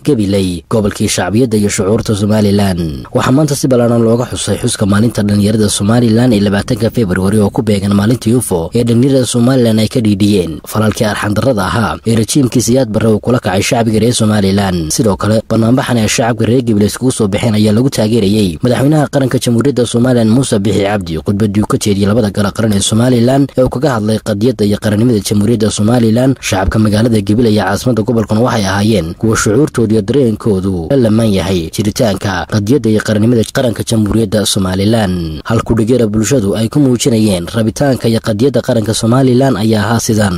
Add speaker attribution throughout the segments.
Speaker 1: gabiley gobolkii shacbiyadda iyo shucuurta somalilan waxaa maanta si ballaaran looga xusay xuska maalinta dhallinyarada somalilan ee labaatanka februari oo ku beegan maalintii ufo ee dhallinyarada somalilan ay ka dhiidhiyeen falaalkii arxandarrada ahaa ee rajiimkii siyaad barre uu kula kacay shacbiga reer somalilan sidoo kale banaanbaxan ee shacabka reer gabiley iskugu soo baxeen ayaa lagu taageerayey madaxweynaha qaranka jamhuuriyadda somalilan muuse bixi cabdi khudbadii uu ka jeediyey labada gala qaran ee somalilan ee uu kaga hadlay qadiyadda iyo qarannimada jamhuuriyadda somalilan shacabka magaalada gabiley iyo caasimada gobolkan waxay ahaayeen kuwa shucuurtooda iyo dareenkoodu la lamaan yahay jiritaanka qadiyadda iyo qarannimada qaranka jamhuuriyadda somalilan halkudhigeera bulshadu ay ku muujinayeen rabitaanka iyo qadiyadda qaranka somalilan ayaa ahaa sidan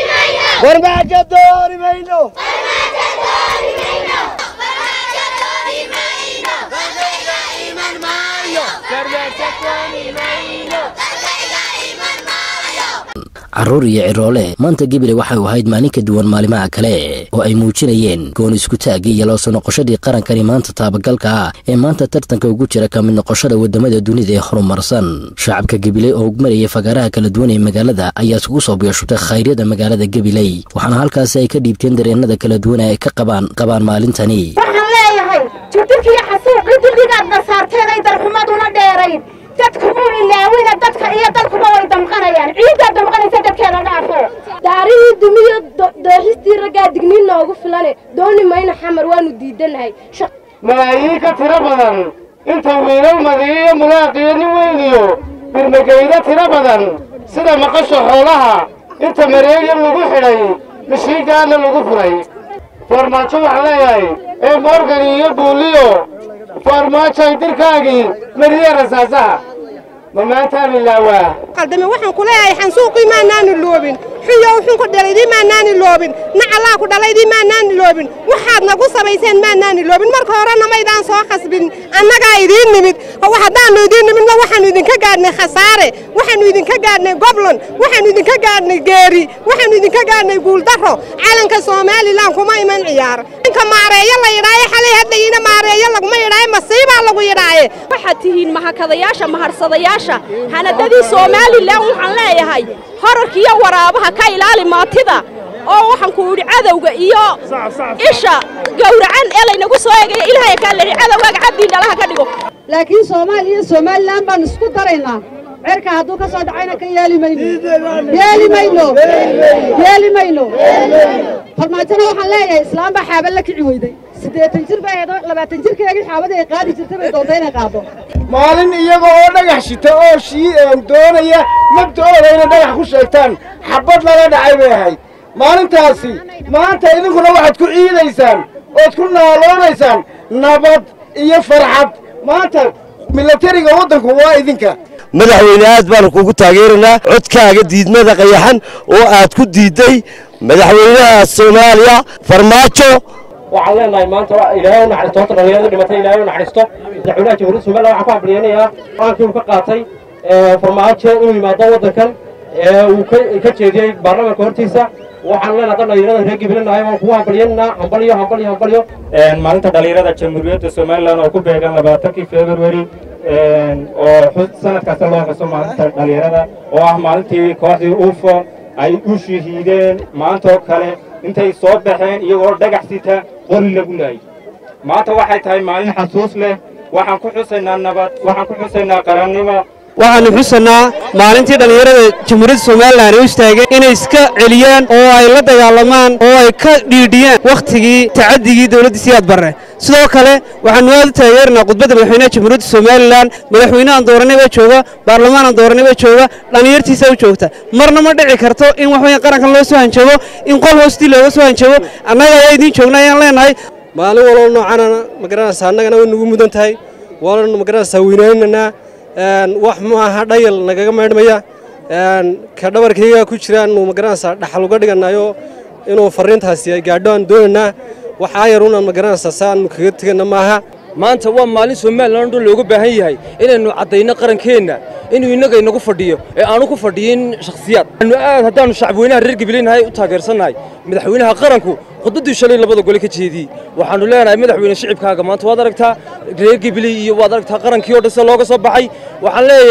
Speaker 1: carruur iyo ciroole maanta gabiley waxay u ahayd maalin ka duwan maalimaha kale oo ay muujinayeen goon iskutaagii iyo loosoo noqoshadii qarankani maanta taabagalka ah ee maanta tartanka ugu jira ka mid noqoshada waddamada dunida ee horumarsan shacabka gabiley oo marayay fagaaraha kala duwan ee magaalada ayaa isugu soo biyashutay khayryada magaalada gabiley waxaana halkaasi ay ka dhiibteen dareenada kala duwan ee ay ka qabaan qabaan maalintani
Speaker 2: waxaan leeyahay jidhirkiiyo xasuuqii dulligaad nasaarteen ay darxumaduna dheerayn dadku muu ilaawina dadka iyo dadkuba way damqanayaan ciiddaa damqanaysa dadkeeda dhaafo
Speaker 3: daarihii dumiyo dooxistii raggaa digniin noogu filane dooni mayna xamar waanu diidanahay
Speaker 4: malaayiin ka tiro badan inta wiilal madiiyo mulaaqiyo nin weyniyo birmageydo tiro badan sida maqasha xoolaha inta mareegya lagu xidhay mishiigaana lagu furay farmaajo waxaan leeyahay ee morgan iyo buuliyo farmaajoy dirkaagii mariya rasaasaha ma maantaan ilaawaa
Speaker 5: qaldame waxaan ku leeyahay xansuuqii maanaanu loobin xuyow xunku dhalaydii maanaani loobin nacallaa ku dhalaydii maanaani loobin waxaad nagu samayseen maanaani loobin marka horena maydaan soo khasbin annagaa idiin nimid haddaannu idiin nimidna waxaannu idinka gaadhnay khasaare waxaannu idinka gaadhnay goblon waxaannu idinka gaadhnay geeri waxaannu idinka gaadhnay guuldarro calanka somalilan kuma iman ciyaar ninka maareeyo la yidhaaye xalay hadlayina maareeyo laguma yidhaaye masiibaa lagu yidhaaye
Speaker 6: waxaad tihiin mahakadayaasha maharsadayaasha hanadadii somalilan waxaan leeyahay horarkiiyo waraabaha ka ilaali maatida oo waxaan ku idhi cadowga iyo isha gowracan ee laynagu soo eegaya ilaahay kaa leehi cadowgaaga cabdii dhalaha ka dhigo
Speaker 7: laakiin soomaaliya iyo somalilan baan isku daraynaa cerka hadduu ka soo dhacayna ka yeeli mayno yeeli mayno yeeli mayno farmaajona waxaan leeyahay islaam baa xaaba la kici weyday siddeetan jir baa eedo labaatan jirkeegii xaabada ay qaadi jirta bay doonta inay qaado
Speaker 4: maalin iyaga oo dhagax shita oo shii doonaya mabda'ooda inay dhagax ku sheegtaan xabbad lala dhacay bay ahayd maalintaasi maanta idinkuna waxaad ku ciidaysaan ood ku naaloonaysaan nabad iyo farxad maanta milatariga waddanku waa idinka
Speaker 8: madaxweyne aad baanu kugu taageeraynaa codkaaga diidmada qayaxan oo aad ku diidday madaxweynaha soomaaliya farmaajo
Speaker 9: waxaan leenahay maanta ilaahay u naxariisto horta dhallinyarada dhimatay ilaahay u naxariisto madaxweynaha jamhuuriyadda somaliland waxaan ku hambaliyaynayaa qaankii uu ka qaatay farmaajo inuu yimaado waddankan uu ka jeediyey baarlamaanka hortiisa waxaan leenahay dad dhallinyarada reer gibilinahay waan kugu hambaliyaynaynaa hambalyo hambalyo hambalyo
Speaker 10: maalinta dhallinyarada jamhuuriyadda somaliland oo ku beegan labaatankii februari oo sanad kasta loo xuso maalinta dhallinyarada oo ah maalintii kooxdii ufo ay u shahiideen maantaoo kale intay soo baxeen iyagoo dhagax sita qori lagu laayay maanta waxay tahay maalin xasuus leh waxaan ku xusaynaa nabad waxaan ku xusaynaa qarannimo
Speaker 11: waxaannu xusanaa maalintii dhallinyarada jamhuuriyadda somalilan ay u istaageen inay iska celiyaan oo ay la dagaalamaan oo ay ka dhiidhiyaan wakhtigii tacaddigii dowladda siyaad barre sidoo kale waxaannu aad u taageerinaa khudbadda madaxweynaha jamhuuriyadda somalilan madaxweynehan dooranay baa jooga baarlamaanan dooranay baa jooga dhallinyartiisa u joogta marna ma dhici karto in waxweya qarankan loo soo hanjabo in qol hoostii looga soo hanjabo annaga ayaa idiin joogna ayaan leenahay
Speaker 12: maalin waloo noocana magaranaysa annagana way nagu mudan tahay waana magaranaysaa weynaynanaa wax maaha dhayal nagaga maydhmaya ka dhabarkayga ku jira anu magaranaysaa dhaxal uga dhiganayo inuu fariintaasi ay gaadho aan doonaynaa waxaa yaruunaan magaranaysaa sa aanu kaga tegana maaha
Speaker 13: maanta waa maalin somalilan dhan looga baahan yahay inaynu caddayno qarankeenna inuu innaga inagu fadhiyo ee aanu ku fadhiyin shakhsiyaad anu aad haddaannu shacabweynaha reer gabileynahay u taageersannahay madaxweynaha qaranku khudbaddii shalay labada gole ka jeediyey waxaannu leenahay madaxweyne shicibkaaga maanta waad aragtaa reer gabiley iyo waad aragtaa qarankii oo dhan sida looga soo baxay waxaan leeyahay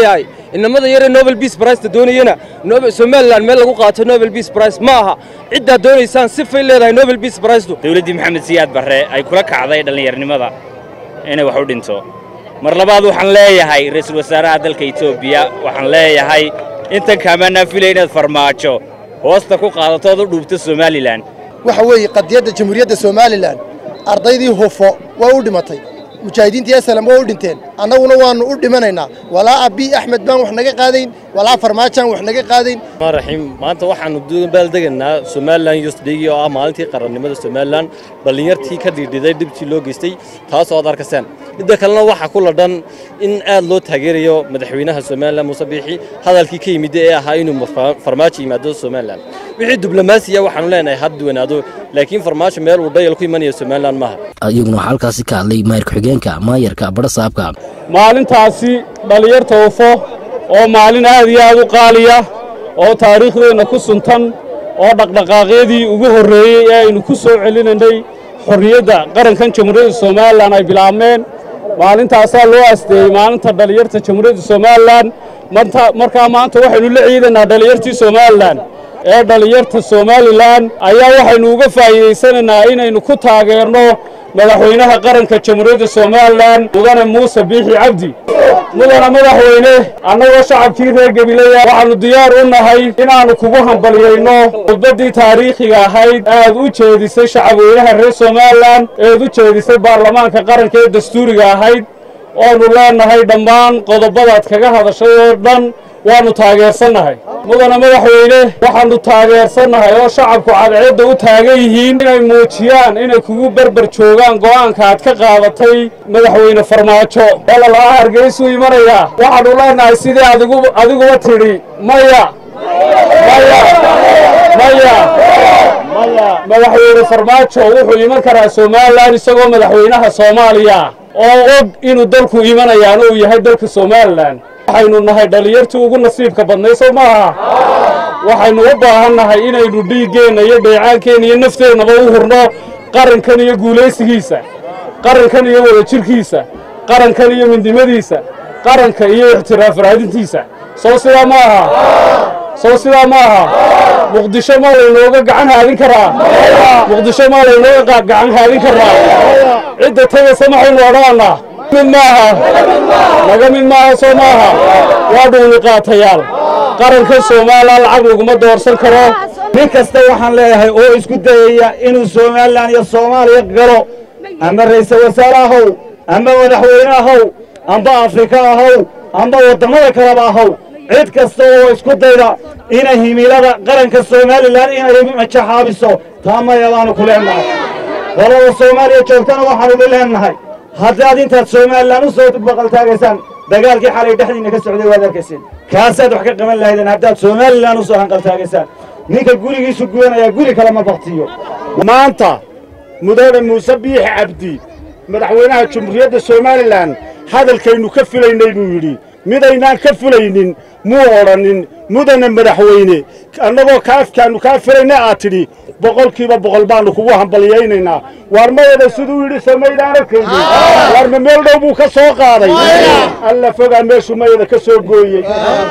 Speaker 13: inamada yaree nobel peace priceta doonayana somalilan meel lagu qaato nobel peace price ma aha ciddaad doonaysaan sifay leedahay nobel peace pricetu
Speaker 14: dowladdii maxamed siyaad barre ay kula kacday dhallinyarnimada inay wax u dhinto mar labaad waxaan leeyahay ra'iisul wasaaraha dalka etoobiya waxaan leeyahay intan kaamaanaa filay inaad farmaajo hoosta ku qaadato ood u dhuubto somalilan
Speaker 15: waxa weeye qadiyadda jamhuuriyadda somalilan ardaydii hufo waa u dhimatay mujaahidiintii asalam waa u dhinteen annaguna waannu u dhimanaynaa walaa abii axmed baan wax naga qaadayn walaa farmaajaan wax naga qaadayn
Speaker 16: raxiim maanta waxaannu baaldegaynaa somalilan yosdhigi oo ah maalintii qarannimada somalilan dhallinyartii ka dhiidhiday dhibtii loo geystay taasoo aad arkaseen midda kalena waxaa ku ladhan in aad loo taageerayo madaxweynaha somalilan muuse biixi hadalkii ka yimid ee ahaa inuu farmaajo yimaado somalilan wixii diblomaasiya waxaanu leenahay had duwanaado laakiin farmaajo meel uu dhayal ku imanayo somalilan maaha
Speaker 1: iyaguna waxaa halkaasi ka hadlay maayir ku-xigeenka maayarka badhasaabka
Speaker 17: maalintaasi dhallinyarta ufo oo maalin aad iyo aad u qaaliya oo taariikhdeenna ku suntan oo dhaqdhaqaaqyadii ugu horreeyey ee aynu ku soo celinaynay xorriyadda qarankan jamhuuriyadda somalilan ay bilaabmeen maalintaasaa loo asteeyey maalinta dhallinyarta jamhuuriyadda somalilan markaa maanta waxaynu la ciidanaa dhallinyartii somalilan ee dhallinyarta somalilan ayaa waxaynu uga faa'iidaysanaynaa inaynu ku taageerno madaxweynaha qaranka jamhuuriyadda somalilan mudane muuse biixi cabdi mudane madaxweyne annagoo shacabkii reer gabileya waxaannu diyaar u nahay inaannu kugu hambalyayno khudbaddii taariikhiga ahayd aad u jeedisay shacabweynaha reer somalilan eed u jeedisay baarlamaanka qaranka ee dastuuriga ahayd oonu leenahay dhammaan qodobadaad kaga hadashay oo dhan waannu taageersannahay mudane madaxweyne waxaannu taageersannahay oo shacabku cadceedda u taagan yihiin inay muujiyaan inay kugu berber joogaan go'aanka aad ka qaadatay madaxweyne farmaajo walalaha hargeysuu imanayaa waxaannu leenahay sidii adiguba tidhi maya maya madaxweyne farmaajo wuxuu iman karaa somalilan isagoo madaxweynaha soomaaliya oo og inuu dalku imanayaan uu yahay dalka somalilan waxaynu nahay dhallinyartii ugu nasiibka badnay soo maaha waxaynu u baahan nahay inaynu dhiiggeenna iyo dheecaankeenna iyo nafteennaba u hurno qarankan iyo guulaysigiisa qarankan iyo wadajirkiisa qarankan iyo midnimadiisa qaranka iyo ixtiraaf raadintiisa sow sidaa ma aha sow sidaa ma aha muqdisho maa laynooga gacan haadin karaa muqdisho maa laynooga gacan haadin karaa cidda tegaysa maxaynu odhanaa mid maaha naga mid maaha soo maaha waa dhuuni qaatayaal qaranka soomaaliya lacag laguma doorsan karo
Speaker 18: nin kasta waxaan leeyahay oo isku dayaya inuu somalilan iyo soomaaliya galo ama ra'iisul wasaare ahow ama madaxweyne ahow amba afrika ahow amba waddamada kaleba ahow cid kasta oo isku dayda inay himilada qaranka somalilan inay majaxaabiso taa maya baanu ku leennahay qolada soomaaliya joogtana waxaanu idin leennahay haddaad intaad somalilan u soo baqaltaagaysaan dagaalkii xalay dhexdiinna ka socday waad arkayseen kaasaad wax ka qaban lahaydeen haddaad somalilan u soo hanqaltaagaysaan ninka gurigiisu gubanaya guri kale ma baktiyo
Speaker 4: maanta mudane muuse biixi cabdi madaxweynaha jamhuuriyadda somalilan hadalkaynu ka filaynay buu yidhi midaynaan ka filaynin muu odhannin mudane madaxweyne annagoo kaafkaannu kaa filayna aad tidhi boqolkiiba boqol baannu kugu hambalyaynaynaa waar mayada siduu yidhi samaydaan arkaynin waar ma meel dhow buu ka soo qaaday alla fogaa meeshuu mayada ka soo gooyey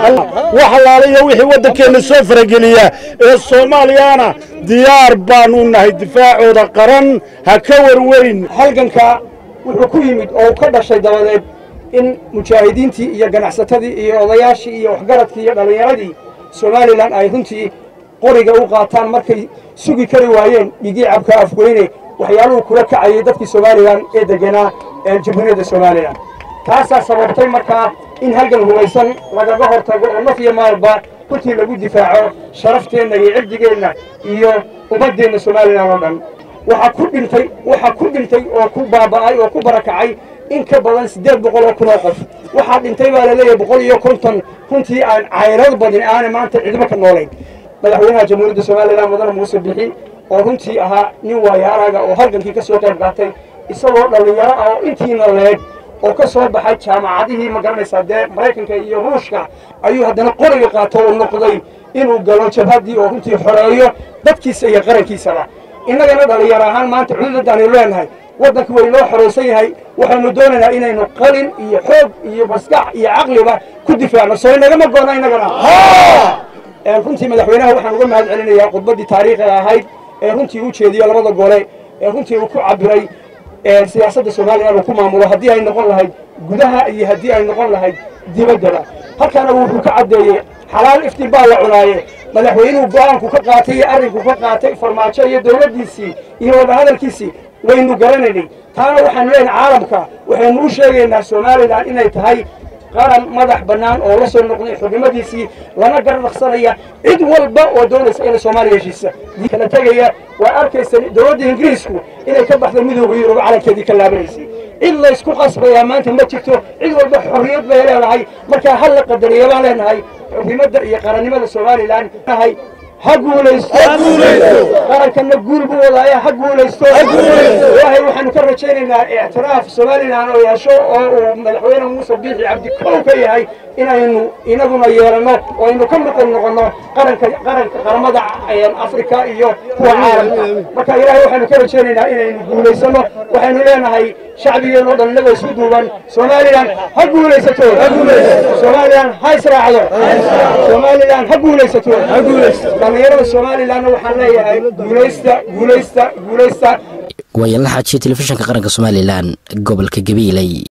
Speaker 4: wax allaaliyo wixii waddankeenna soo farageliya ee soomaaliyana diyaar baannu nahay difaacooda qaran ha ka warwarin
Speaker 19: halganka wuxuu ku yimid oo ka dhashay dabadeed in mujaahidiintii iyo ganacsatadii iyo odayaashii iyo waxgaradkii iyo dhallinyaradii somalilan ay runtii qoriga u qaataan markay sugi kari waayeen dhigii cabka afweyne waxyaaluhu kula kacayay dadkii somalilan ee deganaa ee jamhuuriyadda somalilan taasaa sababtay markaa in halgan hubaysan lagaga hortago oo naf iyo maalba runtii lagu difaaco sharafteenna iyo cirdigeenna iyo ummaddeenna somalilan oo dhan waxaa ku dhintay waxaa ku dhintay oo ku baaba'ay oo ku barakacay in ka badan siddeed boqol oo kun oo qof waxaa dhintay baa la leeyahay boqol iyo konton runtii aan cayrad badin aana maanta cidmo ka noolayn madaxweynaha jamhuuriyadda somalilan mudane muuse bixi oo runtii ahaa nin waayaaraga oo halgankii ka soo qayb qaatay isagoo dhallinyaro ah oo intiina leeg oo ka soo baxay jaamacadihii ma garanaysaa dee maraykanka iyo ruushka ayuu haddana qoriga qaato oo noqday inuu galo jabhaddii oo runtii xoreeyo dadkiisa iyo qarankiisaba innagana dhallinyaro ahaan maanta cududadaanu leenahay waddanku way noo xoraysan yahay waxaanu doonaynaa inaynu qalin iyo xoog iyo maskax iyo caqliba ku difaacno soo inagama goona inagana runtii madaxweynaha waxaan uga mahad celinayaa khudbaddii taariikhiga ahayd ee runtii u jeediyo labada gole ee runtii uu ku cabiray siyaasadda soomaaliya inuu ku maamulo haddii ay noqon lahayd gudaha iyo haddii ay noqon lahayd dibaddaba halkana wuxuu ka caddeeyey xalaal iftiin baa la cunaaye madaxweynuhu go-aanku ka qaatay iyo arrinku ka qaatay farmaajo iyo dowladdiisii iyo wadahadalkiisii waynu garanaynay taana waxaanu leenahay caalamka waxaynu u sheegaynaa somalilan inay tahay qaran madax bannaan oo la soo noqday xubnimadiisii lana garnaqsanaya cid walba oo doonaysa inay soomaaliya heshiisa kala tegaya waa arkaysa dowladda ingiriisku inay ka baxda midooda yurub calankeedii ka laabanaysay cid laysku qasbayaa maanta ma jirto cid walba xorriyad bay leedahay markaa hal la qadariya baan leenahay xubnimada iyo qarannimada somalilan nahay ha guulaysto qarankana guul buu wadaaya ha guulaysto ilaahay waxaanu ka rajaynaynaa ictiraaf somalilan oo yeesho oo uu madaxweyne muuse biixi cabdi kow ka yahay inaynu inaguna yeelanno oo aynu ka maqan noqonno qaranka qaranka qaramada afrika iyo kuwa caalamka marka ilaahay waxaanu ka rajaynaynaa inaynu guulaysano waxaynu leenahay shacbigeen oo dhan inagoo isku duuban somalilan ha guulaysato somalilan ha israacdo somalilan ha guulaysato dhallinyarada somalilanna waxaan leeyahay guulaysta guulaysta guulaysta
Speaker 1: waayaan la xaajiya telefishinka qaranka somalilan gobolka gabiiley